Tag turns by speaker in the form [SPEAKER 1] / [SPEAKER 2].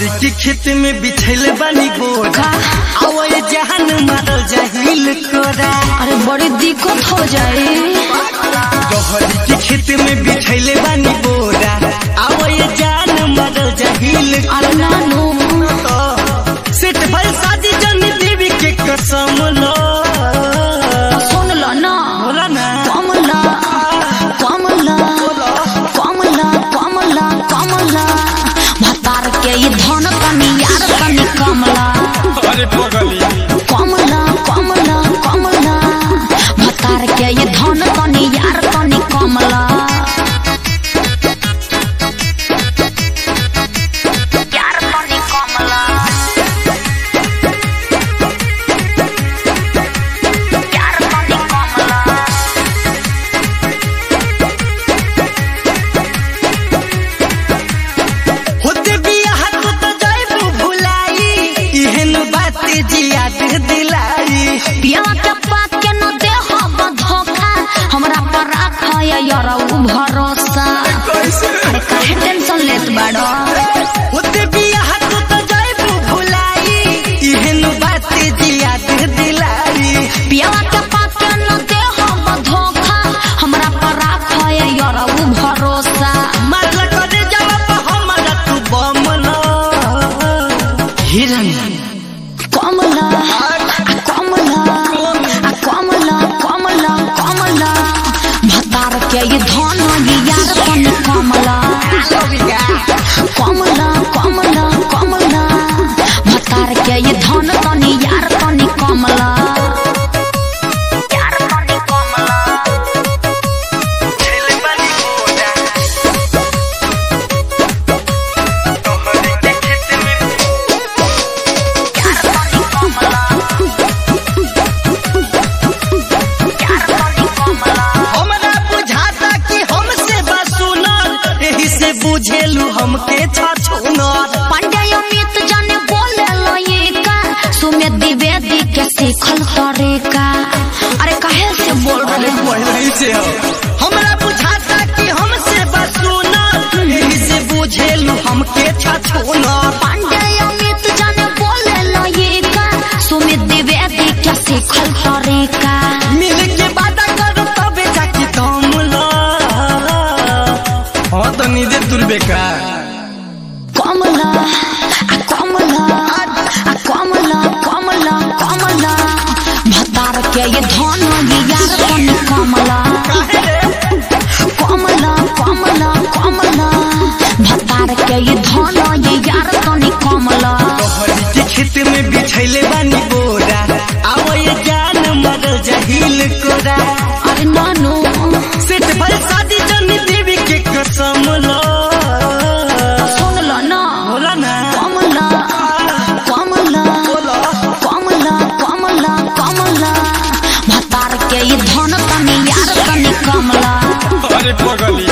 [SPEAKER 1] रहरी के खेत में बिछैले बानी बोरा आवए जहान मारल जाहिल कोरा
[SPEAKER 2] अरे बड़ी दिक्कत हो जाए
[SPEAKER 1] रहरी के खेत में बिछैले बानी बोरा आवए जान मारल जाहिल
[SPEAKER 2] अरे नानू
[SPEAKER 1] सेट भल शादी जन देवी के कसम लो
[SPEAKER 2] सुन लो ना
[SPEAKER 1] बोला ना
[SPEAKER 2] कमला कमला कमला कमला कमला भतार के ये धन कनी यार कनी कमला
[SPEAKER 1] अरे पगली
[SPEAKER 2] कमला कमला कमला भतार के ये धन कनी यार कनी कमला यार कनी कमला यार कनी कमला
[SPEAKER 1] होते बियाह तू तो जाइबू भुलाई इहन बात जियाद दिलाई
[SPEAKER 2] पियावा के पात के न दे हम धोखा हमरा पर राखा यार उ भरोसा अरे काहे टेंशन लेत बाड़ो
[SPEAKER 1] होते बियाह तू तो जाइबू भुलाई इहन बात जियाद दिलाई
[SPEAKER 2] पियावा के पात के न दे हम धोखा हमरा पर राखा यार उ भरोसा
[SPEAKER 1] मारला करे जवाब हमारा तू बमला हिरन
[SPEAKER 2] कमला आ कमला आ कमला कमला कमला भतार के ये धन ये यार कन कमला कमला कमला कमला भतार के ये धन कनी यार कनी कमला यार कनी कमला यार कनी कमला यार कनी कमला
[SPEAKER 1] हमरा बुझाता कि हमसे बसुनर एही से बुझेलू हमके छछुनर
[SPEAKER 2] पंडे अमित जाने बोले लो ये का सुमे द्विवेदी के सीखल तरीका अरे काहे से बोल रहे हो
[SPEAKER 1] पहले से हो हमरा बुझाता कि हमसे बसुनर एही से बुझेलू हमके छछुनर
[SPEAKER 2] पंडे अमित जाने बोले लो ये का सुमे द्विवेदी के सीखल तरीका
[SPEAKER 1] मिल के वादा करो तबे जाके दम लो हाँ तो नींदे तुरबे का
[SPEAKER 2] कमला आ कमला आ कमला कमला कमला भतार के ये धन ये यार कन कमला कमला कमला कमला भतार के ये धन ये यार कनी कमला
[SPEAKER 1] तोहरी के खेत में बिछैले बानी बोरा आवो ये जान मरल जहिल कोरा
[SPEAKER 2] अरे नानू
[SPEAKER 1] सेठ भल शादी जन देवी के कसम लो
[SPEAKER 2] सुन लो ना
[SPEAKER 1] बोला ना
[SPEAKER 2] कमला कमला कमला कमला कमला भतार के ये धन कनी यार कनी कमला
[SPEAKER 1] अरे पगली